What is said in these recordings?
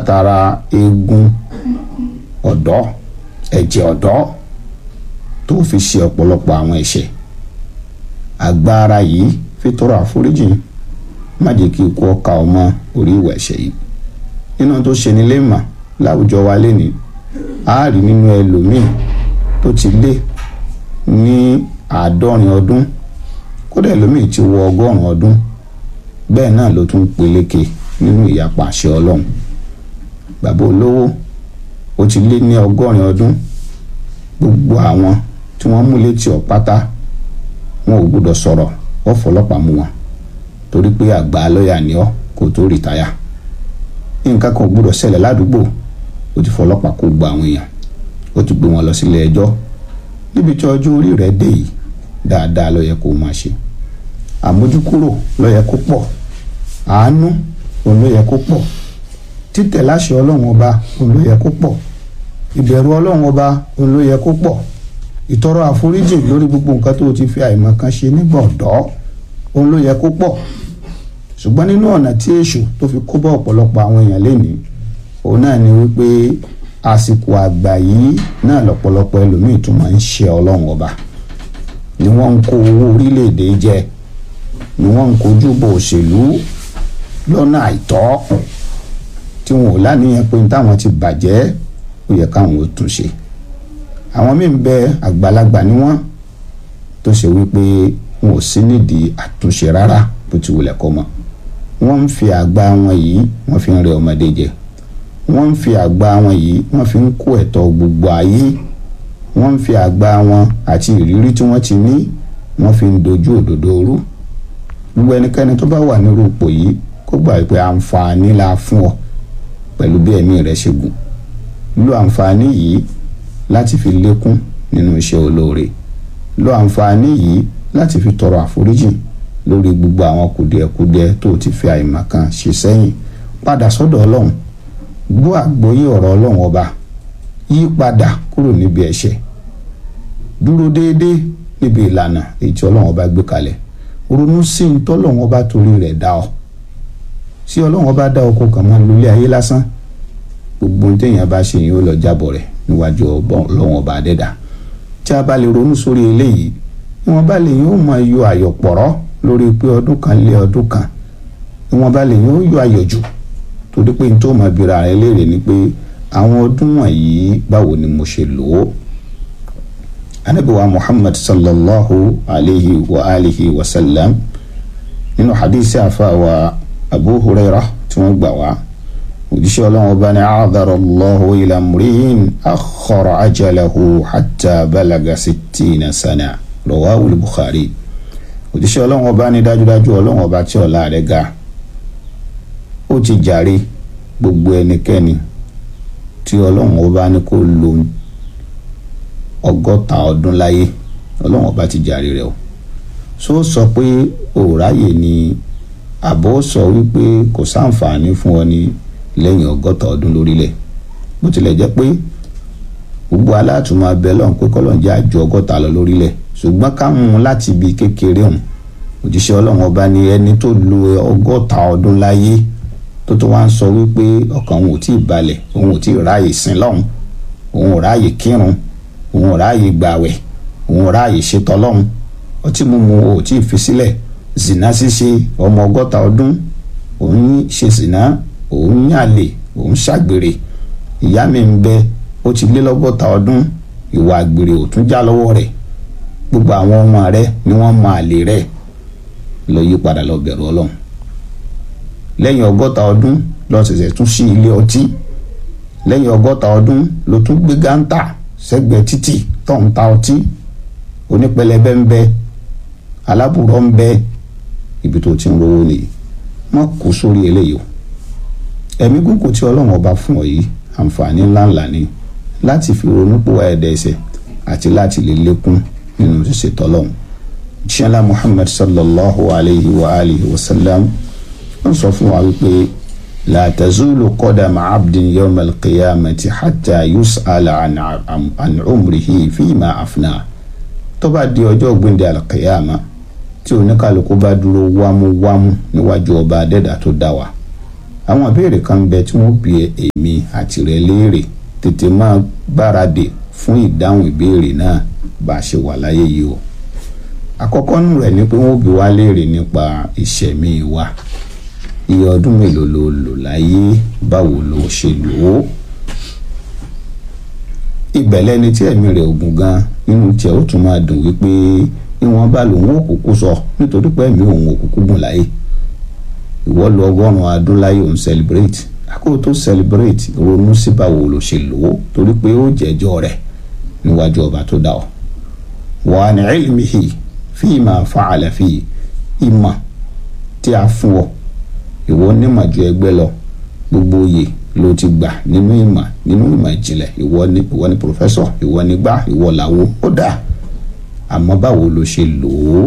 látara eegun ọ̀dọ́ ẹ̀jẹ̀ ọ̀dọ́ tó fi ṣe ọ̀pọ̀lọpọ̀ àwọn ẹ̀ṣẹ̀ agbára yìí fi tọrọ àforíjì má jẹ́ kí ikú ọkà ọmọ orí ìwà ẹ̀ṣẹ̀ yìí nínú tó ṣe ní lẹ́mà láwùjọ wa lẹ́ni a rí nínú ẹlòmíì tó ti lé ní àádọ́rin ọdún kódà ẹlòmíì ti wọ ọgọ́rùn-ún ọdún bẹ́ẹ̀ náà ló tún peléke nínú ìyapa àṣẹ ọlọ́run bàbá olówó ó ti lé ní ọgọ́rin ọdún gbogbo àwọn tí wọ́n mú létí ọ̀pátá wọn ò gbọ́dọ̀ sọ̀rọ̀ wọ́n fọlọ́pàá mú wọn torí pé àgbà lọ́ọ̀yà ni ọ́ kó tó rìtáyà nǹkan kan ò gbọ́dọ̀ ṣẹlẹ̀ ládùúgbò ó ti fọlọ́pàá kó gba àwọn èèyàn ó ti gbé wọn lọ sílé ẹjọ́ níbi tí ọjọ́ orí rẹ̀ dé yìí dáadáa ló yẹ kó o máa ṣe àmójúkúrò ló yẹ kó pọ̀ àánú òun ló yẹ kó pọ̀ títẹ̀ láṣẹ ọlọ́run ọba òun ló yẹ kó pọ̀ ìbẹ̀rù ọlọ́run ọba òun ló yẹ kó pọ̀ ìtọrọ àforíjì lórí gbogbo nǹkan tó o ti fi àìmọ̀ kan ṣe nígbà ọ̀dọ́ òun ló yẹ kó pọ̀ ṣùgbọ́n nínú ọ̀nà tí èṣù tó fi kó bá ọ̀pọ̀lọpọ̀ àwọn èèyàn lénìí òun náà ni wípé àsìkò àgbà yìí náà lọ́pọ̀lọpọ̀ ẹlòmíì tún máa ń ṣe ọlọ́run ọba ni wọ́n ń kó owó orílẹ̀-èdè jẹ ni wọ́n ń kojú bò òṣèlú lọ́nà àìtọ́ tí wọn ò láníyàn pé táwọn ti bàjẹ́ ó yẹ káwọn ó tún ṣe àwọn míì ń bẹ àgbàlagbà ni wọ́n tó ṣe wípé wọn ò sí nídìí àtúnṣe rárá bó ti wulẹ̀ kọ́ mọ́ wọ́n ń fi àgbà wọn yìí wọ́n fi ń rẹ ọmọdé jẹ wọ́n ń fi àgbà wọn yìí wọ́n fi ń kó ẹ̀tọ́ gbogbo ayé wọ́n ń fi àgbà wọn àti ìrírí tí wọ́n ti ní wọ́n fi ń dojú òdodo rú gbogbo ẹnikẹ́ni tó bá wà nírú ipò yìí kó gbà pé àǹfààní la fún ọ pẹ̀lú bí ẹ̀mí rẹ̀ ṣe gùn lo àǹfààní yìí láti fi lékún nínú iṣẹ́ olóore lo àǹfààní yìí láti fi tọrọ àforíjì lórí gbogbo àwọn kùdìẹ̀kudiẹ tó ti fi àìmọ̀ kan ṣe sẹ́yìn padà sọ́dọ̀ ọlọ́run gbọ́ àgbọ́yé ọ̀rọ̀ ọlọ́run ọba yí padà kúrò níbi ẹ̀ṣẹ̀ dúró déédéé níbi ìlànà èyí tí ọlọ́run ọba gbé kalẹ̀ ronú sí ní tọ́lọ́run ọba torí rẹ̀ dá ọ sí ọlọ́run ọba dá ọkọ̀ kan mọ́ lórí ayé lásán gbogbo ohun téèyàn bá ṣe yìí ó lọ jábọ̀ rẹ̀ níwájú ọlọ́run ọba adẹ́dà tí a bá lè ronú sórí eléyìí ìwọ̀n bá lè yóò mọ yọ àyọ̀pọ̀rọ̀ lórí pé ọdún kan lé ọdún kan ìwọ̀n bá lè yóò yọ àyọ̀ jù torí pé n tó mọ ibira rẹ léèrè ni pé àwọn ọdún wọ̀nyí báwo ni mo ṣe lò ó anabiwa muhammad sallallahu alayhi wa alihi wa sallam nínú hadisi àfàwà abu huraira tí wọ́n gbà wá òjíṣẹ́ ọlọ́run ọba ní àádọ́rọ̀ allahu ila mri'in akhara ajalahu hatta balaga sittina sana rawahu al-bukhari òjíṣẹ́ ọlọ́run ọba ní dájúdájú ọlọ́run ọba tí ọlá rẹ̀ ga ó ti jàre gbogbo ẹnikẹ́ni tí ọlọ́run ọba ní kó lo ọgọ́ta ọdún láyé ọlọ́run ọba ti jàre rẹ̀ o so sọ pé òòráyè ni àbọ̀ sọ wípé kò sáǹfààní fún ọ ní lẹ́yìn ọgọ́ta ọdún lórílẹ̀ bó tilẹ̀ jẹ́ pé gbogbo aláàtúmọ̀ abẹ́ lọ́hùn pé kọ́lọ́n jẹ́ àjọ ọgọ́ta lọ lórílẹ̀ ṣùgbọ́n ká mú un láti ibi kékeré ọ̀hún òjíṣẹ́ ọlọ́run ọba ni ẹni tó lo ọgọ́ta ọdún láyé tó tó wá ń sọ wípé ọkàn òun ò tí ì balẹ̀ òun ò tí ì ráàyè sin lọ́hùn òun ò ráàyè kírun òun ò ráàyè gbàwẹ̀ òun ò ráàyè ṣetọ́ lọ́hùn ọtí mímu ò tí ì fi sílẹ̀ zìnà ṣíṣe ọmọ ọgọ́ta ọdún òun ṣe zìnà òun yàlè òun ṣàgbèrè ìyá mi ń bẹ ó ti lé lọ́gọ́ta ọdún ìwà àgbèrè ò tún já lọ́wọ́ rẹ̀ gbogbo àwọn ọmọ rẹ̀ ni wọ́n mọ àlè rẹ̀ lọ yí padà lọ bẹ̀rù ọlọ́run lẹ́yìn ọgọ́ta ọdún lọ ṣẹ̀ṣẹ̀ tún sí ilé ọtí lẹ́yìn ọgọ́ta ọdún ló tún gbé gántà sẹ́gbẹ̀ẹ́ títì tó ń ta ọtí onípẹlẹbẹ ń bẹ alábùrọ̀ ń bẹ ibi tó ti ń rówó nìyí wọ́n kó sórí eléyìí o ẹ̀mí gúngùn tí ọlọ́run ọba fún ọ yìí àǹfààní ńláńlá ni láti fi ronú pò ẹ̀ẹ́dẹ̀ ẹsẹ̀ àti láti lè lékún nínú ṣíṣe tọ́lọ́run ṣẹlá muhammad sallallahu alayhi wa alihi wa sallam wọ́n sọ fún wa wípé la tazulu qadama abdin yawm al-qiyamati hatta yus'ala an, an, an umrihi fima afna tó bá di ọjọ́ gbẹ̀ndẹ̀ al-qiyama tí oníkàlùkù bá dúró wámúwámú níwájú ọba adẹ́dà tó dá wa àwọn ìbéèrè kan ń bẹ tí wọ́n bi èmi àti rẹ léèrè tètè máa gbáradì fún ìdáhùn ìbéèrè náà bá a ṣe wà láyé yìí o àkọ́kọ́ nù rẹ̀ ni pé wọ́n bi wá léèrè nípa ìṣẹ̀mí wa iye ọdún mélòó ló lò láyé báwo ló ṣe lò ó ìbẹ̀lẹ̀ ni tí ẹ̀mí rẹ̀ ogun gan nínú tiẹ̀ ó tún máa dùn wípé ìwọ̀nba lòun ò kúkú sọ nítorí pé ẹ̀mí òun ò kúkú gùn láyé ìwọ lu ọgọ́rùn-ún adún láyé òun celebrate àkókò tó celebrate ronú sí báwo ló ṣe lò ó torí pé ó jẹ́jọ́ rẹ̀ níwájú ọba tó dá ọ wà ní ilmihi fíìmà fàálà fi ìmọ̀ tí a fún ọ ìwọ onímọ̀ ju ẹgbẹ́ lọ gbogbo oyè ló ti gbà nínú ìmọ̀ nínú ìmọ̀ ìjìnlẹ̀ ìwọ ni ìwọ ni pòfẹ́sọ̀ ìwọ ni gbá ìwọ làwo ó dà àmọ́ báwo ló ṣe lò ó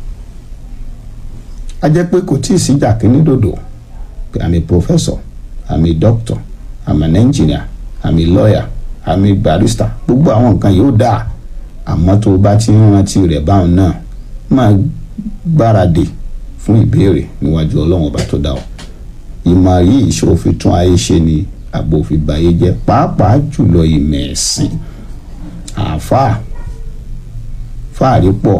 a jẹ́ pé kò tí ì síjà kíní dòdò pé àmì pòfẹ́sọ̀ àmì dókítọ̀ àmì ẹnjìnìà àmì lọ́ọ̀yà àmì barista gbogbo àwọn nǹkan yóò dà àmọ́ tó o bá ti ń rántí rẹ̀ báwọn náà máa gbáradì fún ìbéèrè níwájú ọlọ́run ọba tó dá ọ ìmọ̀ yìí ṣó fi tún ayé ṣe ni àbò fi báyé jẹ́ pàápàá jùlọ ìmọ̀ ẹ̀sìn àáfàá fáàrí pọ̀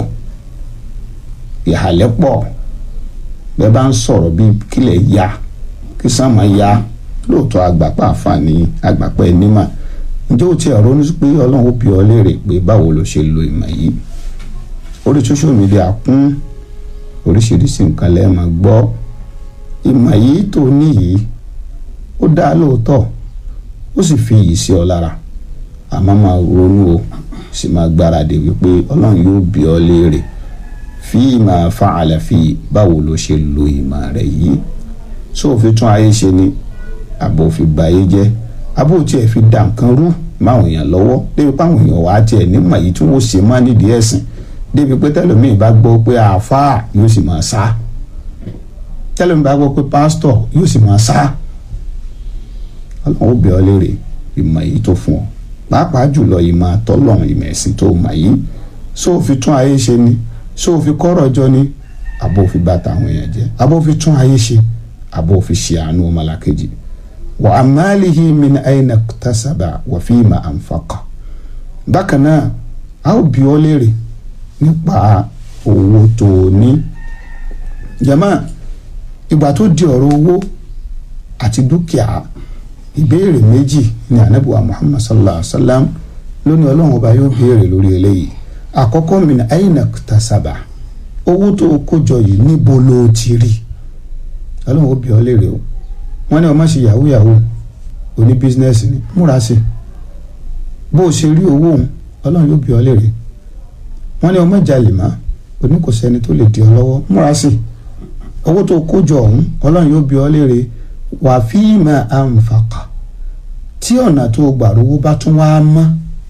ìhàlẹ́ pọ̀ bẹ́ẹ̀ bá ń sọ̀rọ̀ bíi kílẹ̀ ya kí sàmà ya lóòótọ́ àgbàpá àǹfààní àgbàpá ẹnímà ǹjẹ́ o ti ẹ̀rọ ní pé ọlọ́run ó bi ọ́ léèrè pé báwo ló ṣe lo ìmọ̀ yìí orí social media kún oríṣiríṣi nǹkan lẹ́ẹ̀ máa gbọ́ ìmọ̀ yìí tó ní yìí ó dá lóòótọ́ ó sì fi iyì sí ọ lára àmọ́ máa ronú o sì máa gbáradì wípé ọlọ́run yóò bi ọ́ léèrè fi máa fa àlàfi báwo ló ṣe lo ìmọ̀ rẹ̀ yìí sóò fi tún ayé ṣe ni àbò fi ba ayé jẹ́ àbò tiẹ̀ fi dà nǹkan rú máwọn èèyàn lọ́wọ́ débi páwọn èèyàn wàá tiẹ̀ nímọ̀ yìí tí wọ́n ṣe má nídìí ẹ̀sìn débi pé tẹlẹmíì bá gbọ́ pé àáfàá yóò sì máa sá tẹlẹmíì bá gbọ́ pé pásítọ̀ yóò sì máa sá ọlọ́run ó bẹ̀ ọ́ léèrè ìmọ̀ yìí tó fún ọ pàápàá jùlọ ìmọ̀ àtọ́lọ́run ìmọ̀ ẹ̀sìn tó mọ̀ yìí sóò fi tún ayé ṣe ni sóò fi kọ́rọ̀ jọ ni àbò fi bà tàwọn èèyàn jẹ́ àbò fi tún ayé ṣe àbò fi ṣe àánú ọmọlàkejì wa amalihi min aina tasaba wa fima anfaqa bákan náà a ó bi ọ́ léèrè nípa owó tó o ní jama ìgbà tó di ọ̀rọ̀ owó àti dúkìá ìbéèrè méjì ní anabuwa muhammad sallallahu alaihi wa sallam lónìí ọlọ́run ọba yóò béèrè lórí eléyìí àkọ́kọ́ min aina tasaba owó tó o kó jọ yìí níbo ló ti rí ọlọ́run ó bi ọ́ léèrè o wọ́n ní o má ṣe yahoo yahoo oní bísínẹ́sì ni múra sí bó o ṣe rí owó òun ọlọ́run yóò bi ọ́ léèrè wọ́n ní o má jalè má oní kò sẹ́ni tó lè di ọ lọ́wọ́ múra sí owó tó kó jọ ọ̀hún ọlọ́run yóò bi ọ́ léèrè wà fíìmà àǹfààkà tí ọ̀nà tó gbà rówó bá tún wá mọ́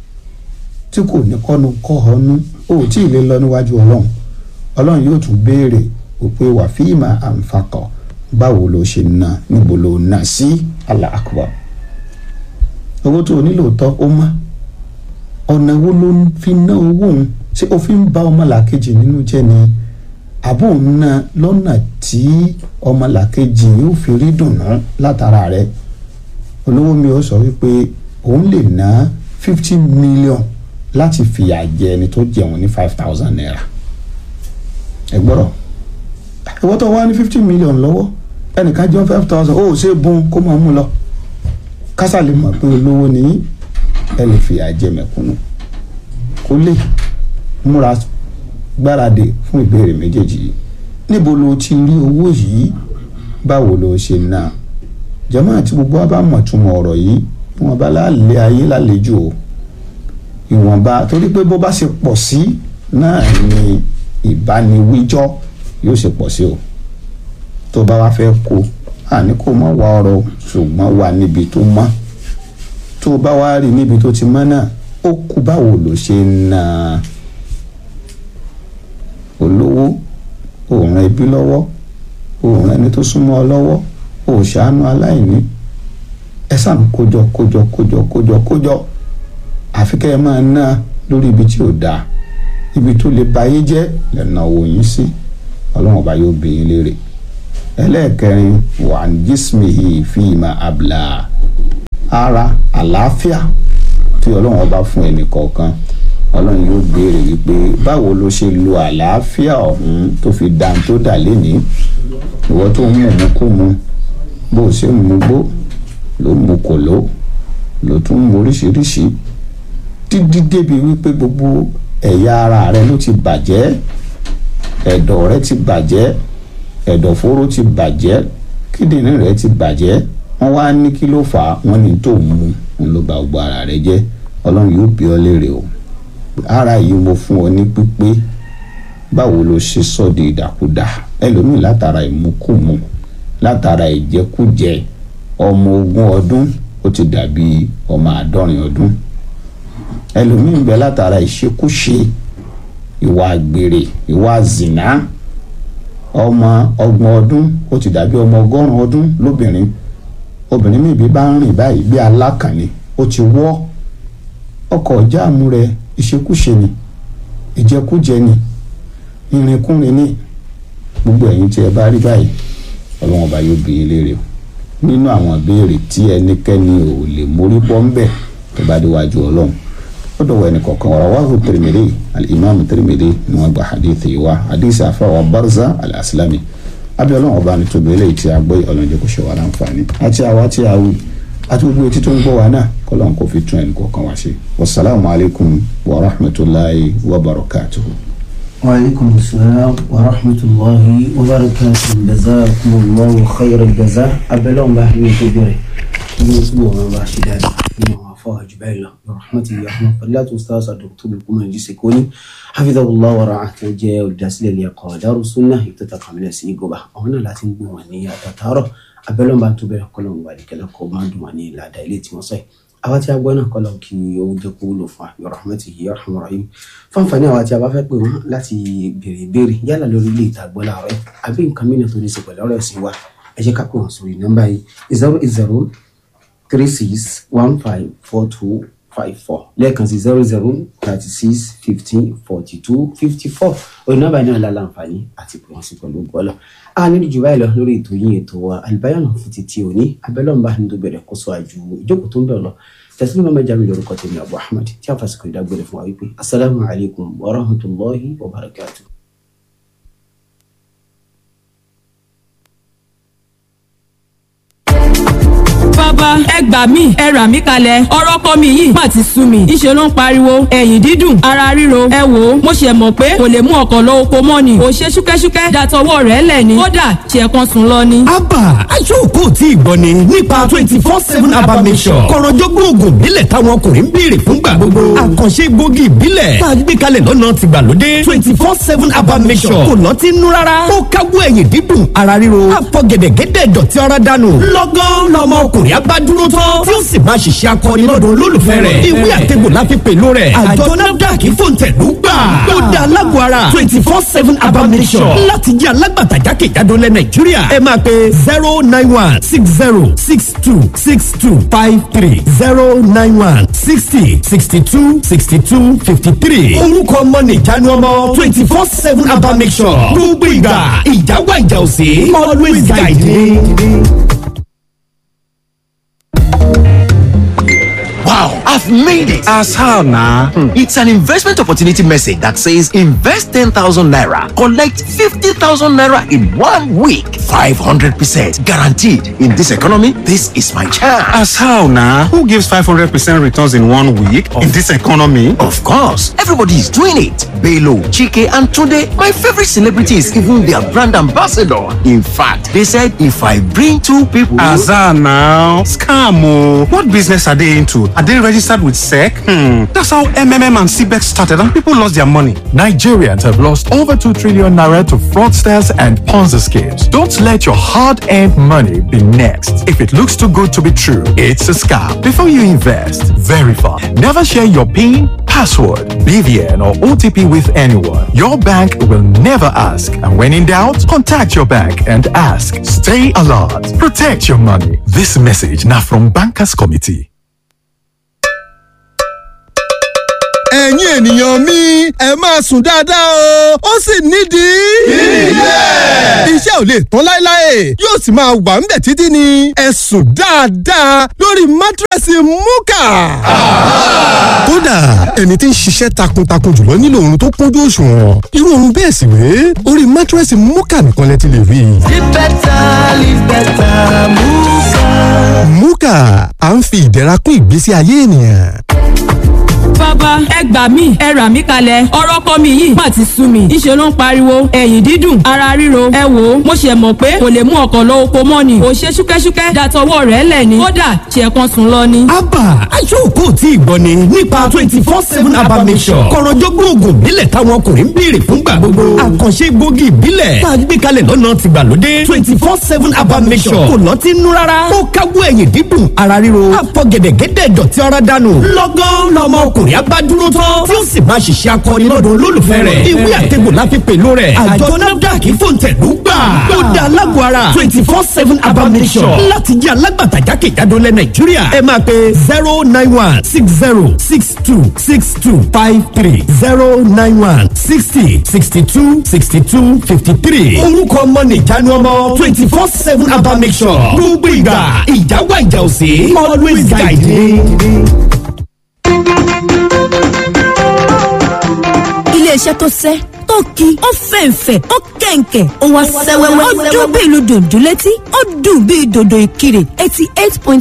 tí kò ní kọ́nu kọ́ ọ́nú ó tí ì lè lọ níwájú ọlọ́run ọlọ́run yóò tún béèrè òpè wà fíìmà àǹfààkà báwo ló ṣe ná níbo ló ná sí Allah akbar owó tó o nílò tọ́ ó mọ́ ọ̀nà wo ló fi ná owó òun ṣé o fi ń bá ọmọlàkejì nínú jẹ́ ni àbò ń ná lọ́nà tí ọmọlàkejì yóò fi rí dùnú látara rẹ̀ olówó mi ò sọ wípé òun lè ná fifty million láti fìyà jẹ ẹni tó jẹun ní five thousand naira ẹ gbọ́dọ̀ ìwọ tó wá ní fifty million lọ́wọ́ ẹnìkan jẹun five thousand ó ṣe bùn kó máa mú lọ kásá lè mọ̀ pé olówó ni ẹ lè fìyà jẹ mẹ̀kúnnù kó lè múra gbáradì fún ìbéèrè méjèèjì yìí níbo ló ti rí owó yìí báwo ló ṣe ná jẹ́mọ́ àti gbogbo wa bá mọ̀ túmọ̀ ọ̀rọ̀ yìí wọn bá lálẹ́ ayé lálejò o ìwọ̀nba torí pé bó bá ṣe pọ̀ sí náà ni ìbániwíjọ́ yóò ṣe pọ̀ sí o tó bá wá fẹ́ kó àní kó mọ̀ wá ọ̀rọ̀ ṣùgbọ́n wà níbi tó mọ́ tó bá wá rí níbi tó ti mọ́ náà ó kú báwo ló ṣe ń ná olówó òun ẹbí lọ́wọ́ òun ẹni tó súnmọ́ ọ lọ́wọ́ òṣàánú aláìní ẹ sàn kójọ kójọ kójọ kójọ kójọ àfi kẹ́ ẹ máa ná lórí ibi tí ò dáa ibi tó lè ba ayé jẹ́ lẹ́nà owó yín sí ọlọ́run ọba yóò bí yín léèrè ẹlẹ́ẹ̀kẹrin wà ní jísmihi fíìmà abla ara àlàáfíà tí ọlọ́run ọba fún ẹnì kọ̀ọ̀kan ọlọ́run yóò béèrè wípé báwo ló ṣe lo àlàáfíà ọ̀hún tó fi dá tó dà lénìí ìwọ tó ń mú mú kú mu bó o ṣe ń mu gbó ló ń mu kòló ló tún ń mu oríṣiríṣi dídí débi wípé gbogbo ẹ̀yà ara rẹ ló ti bàjẹ́ ẹ̀dọ̀ rẹ ti bàjẹ́ ẹ̀dọ̀fóró ti bàjẹ́ kíndìnrín rẹ ti bàjẹ́ wọ́n wá ní kí ló fà á wọ́n ní tó mú un ló bà gbogbo ara rẹ jẹ́ ọlọ́run yóò bí ọ léèrè o ara yìí mo fún ọ ní pípé báwo ló ṣe sọ di ìdàkudà ẹlòmíì látara ìmukúmu látara ìjẹkújẹ ọmọ ogún ọdún ó ti dàbí ọmọ àádọ́rin ọdún ẹlòmíì ń bẹ látara ìṣekúṣe ìwà àgbèrè ìwà zìnà ọmọ ọgbọ̀n ọdún ó ti dàbí ọmọ ọgọ́rùn ọdún lóbìnrin obìnrin mi bí bá ń rìn báyìí bí alákànni ó ti wọ́ ọkọ̀ jáàmù rẹ̀ ìṣekúṣe ni ìjẹkújẹ ni ìrìnkúrin ni gbogbo ẹ̀yin tí ẹ bá rí báyìí ọlọ́run ọba yóò bí yín léèrè o nínú àwọn ìbéèrè tí ẹnikẹ́ni ò lè mórí bọ́ ń bẹ̀ tó bá déwájú ọlọ́run ó dọ̀wọ́ ẹnì kọ̀ọ̀kan ọ̀rọ̀ wáhù Tirmidhi al-imam Tirmidhi ni wọ́n gba hadithi yìí wá hadithi àfọwọ́ Barza al-Aslami abẹ́ ọlọ́run ọba nítorí eléyìí tí a gbé ọlọ́run jẹ́ kó ṣe wà láǹfààní àti àwa tí a wù àti gbogbo etí tó ń gbọ́ wa náà kọ́lọ́n kò fi tún ẹnì kọ̀ọ̀kan wá ṣe wasalaamu alaykum wa rahmatulahi wa barakatuhu. وعليكم السلام ورحمة الله وبركاته جزاكم الله خير الجزاء أبلغ ما هي كبيرة نسبه ما باشي دادا فيما وفاه جبايلا برحمته يا رحمة فضلات أستاذ الدكتور لكم الجسكوني حفظه الله ورعاه وجاء والداسل اللي يقوى دار السنة يتتقى من السنة قبا هنا لا تنبو ونيا تتارو أبلغ ما تبه كلهم بارك لكم ما دواني لا دايلتي مصير àwa tí a gbọ́ náà kọ́lọ̀ kí ó jẹ́ kó wúlò fún àyọ̀ rahmatihi yarhamur rahim fáǹfààní àwa tí a bá fẹ́ pè wọ́n láti béèrè ìbéèrè yálà lórí ilé ìta gbọ́ láàárọ̀ àbí nǹkan mìíràn tó ní ṣe pẹ̀lú ọ̀rọ̀ ẹ̀sìn wa ẹ jẹ́ ká pè wọ́n sórí nọ́mbà yìí zero eight zero three six one five four two five four lẹ́ẹ̀kan sí zero zero thirty six fifteen forty two fifty four orí nọ́mbà yìí náà la láǹfààní àti pè wọ́n sí pẹ̀lú gbọ́lọ̀ a nílùú jù báyìí lọ lórí ètò yìí ètò wa àlùbáyọ̀nù fún títí òní abẹ́lọ́mbà ní tó bẹ̀rẹ̀ kó sọ àjù ìjókòó tó ń bẹ̀rẹ̀ lọ tẹ̀sílẹ̀ mọ́mọ́ jami lórúkọ tèmi abu ahmed tí a fàṣikò ìdágbére fún wa wípé asalaamu alaykum wa rahmatulahi wa barakatu. bàbá ẹ gbà mí ẹ rà mí kalẹ̀ ọ̀rọ̀ ọkọ mi yìí má ti sú mi ìṣe ló ń pariwo ẹ̀yìn dídùn ara ríro ẹ wò ó mo ṣe mọ̀ pé kò lè mú ọkọ̀ lọ oko mọ́ ni ò ṣe ṣúkẹ́ṣúkẹ́ dàtọwọ́ rẹ̀ lẹ̀ ni kódà ṣe kan sùn lọ ni. abba aṣọ́kò tí ìgbọ́ ni nípa twenty four seven abba mission kọ̀rọ̀jọ́gbọ́n oògùn ìbílẹ̀ táwọn ọkùnrin ń béèrè fúngbà gbogbo àkànṣe egbògi ìbílẹ̀ tá a gbé kalẹ̀ lọ́nà tìgbàlódé twenty four seven abba mission kò lọ́tí nú rárá ó káwọ́ ẹ̀yìn dídùn ara ríro àfọ̀gẹ̀dẹ̀gẹ̀dẹ̀ dọ̀tí ọ̀rá dànù lọ́gán lọ́mọ ọkùnrin agbádúró tán tí ó sì máa ṣiṣẹ́ akọni lọ́dọ̀ olólùfẹ́ rẹ̀ ìwé àtẹ̀gbò la fi pèlú rẹ̀ àjọ nafdac fòǹtẹ̀lú gbà ó dá alágbó ara twenty four seven abamisọ̀ láti jẹ́ alágbàtà jákèjádò lẹ̀ nàìjíríà ẹ máa pe zero nine one six zero six two six two five three zero nine one sixty sixty two sixty two fifty three orúkọ ọmọ nìjánu ọmọ twenty four seven abamisọ̀ gbogbo ìgbà ìjáwá ìjà òsè always guide me. Wow, I've made it. As how now? It's an investment opportunity message that says invest 10,000 naira, collect 50,000 naira in one week. 500% guaranteed. In this economy, this is my chance. As how now? Who gives 500% returns in one week in this economy? Of course, everybody is doing it. Belo, Chike, and today, my favorite celebrity is even their brand ambassador. In fact, they said if I bring two people. As how now? Scam. oh. What business are they into? Are they registered with SEC? Hmm. That's how MMM and CBEX started and people lost their money. Nigerians have lost over 2 trillion naira to fraudsters and Ponzi schemes. Don't let your hard earned money be next. If it looks too good to be true, it's a scam. Before you invest, verify. Never share your PIN, password, BVN, or OTP with anyone. Your bank will never ask. And when in doubt, contact your bank and ask. Stay alert. Protect your money. This message now from Bankers Committee. ẹ̀yin ènìyàn mi ẹ máa sùn dáadáa o ó sì nídìí. ilé. iṣẹ́ ò lè tán láéláé yóò sì máa wà ńbẹ̀ títí ni ẹ sùn dáadáa lórí mátírẹ́sì múkà. kódà ẹni tí ń ṣiṣẹ́ takuntakun jùlọ nílò oorun tó kúnjú òṣùwọ̀n irú oorun bẹ́ẹ̀ sì wé orí mátírẹ́sì múkà nìkan lẹ ti lè rí i. Live better, live better, Muka. múkà à ń fi ìdẹ̀ra kún ìgbésí ayé ènìyàn. bàbá ẹ gbà mí ẹ rà mí kalẹ̀ ọ̀rọ̀ kọ́ mi yìí má ti sú mi ìṣe ló ń pariwo ẹ̀yìn dídùn ara ríro ẹ wò ó mo ṣe mọ̀ pé kò lè mú ọkọ̀ lọ oko mọ́ ni ò ṣe ṣúkẹ́ṣúkẹ́ dàtọwọ́ rẹ̀ lẹ̀ ni kódà ṣe kan sùn lọ ni. abba aṣọ́kù tí ìgbọ́ ni nípa twenty four seven abba mission kọ̀rọ̀jọ́gbọ́n oògùn ìbílẹ̀ táwọn ọkùnrin ń béèrè fúngbà gbogbo àkànṣe gbòógì ìbílẹ̀ tá a gbé kalẹ̀ lọ́nà tìgbàlódé twenty four seven abba mission kò lọ́tí nú rárá ó káwọ́ ẹ̀yìn dídùn ara ríro àfọ̀gẹ̀dẹ̀gẹ̀dẹ̀ dọ̀tí ara dànù lọ́gán lọmọ ọkùnrin abádúró tán tí ó sì máa ṣiṣẹ́ akọni lọ́dọ̀ olólùfẹ́ rẹ̀ ìwé àtẹ̀gbò la fi pèlú rẹ̀ àjọ nafdac fòǹtẹ̀lú gbà ó da alágbó ara twenty four seven abba mission láti jẹ́ alágbàtà jákèjádò lẹ nàìjíríà ẹ máa pe zero nine one six zero six two six two five three zero nine one sixty sixty two sixty two fifty three orúkọ ọmọ nìjánu ọmọ twenty four seven abba mission gbogbo ìgbà ìjà wà ìjà òsè always guide me. iléeṣẹ́ tó sẹ́ tó ki ó fẹ̀ǹfẹ̀ ó kẹ̀ǹkẹ̀ ó wá sẹ́wẹ́wẹ́ ó dún bí ìlú dòdò létí ó dùn bí dòdò ìkirè eighty eight point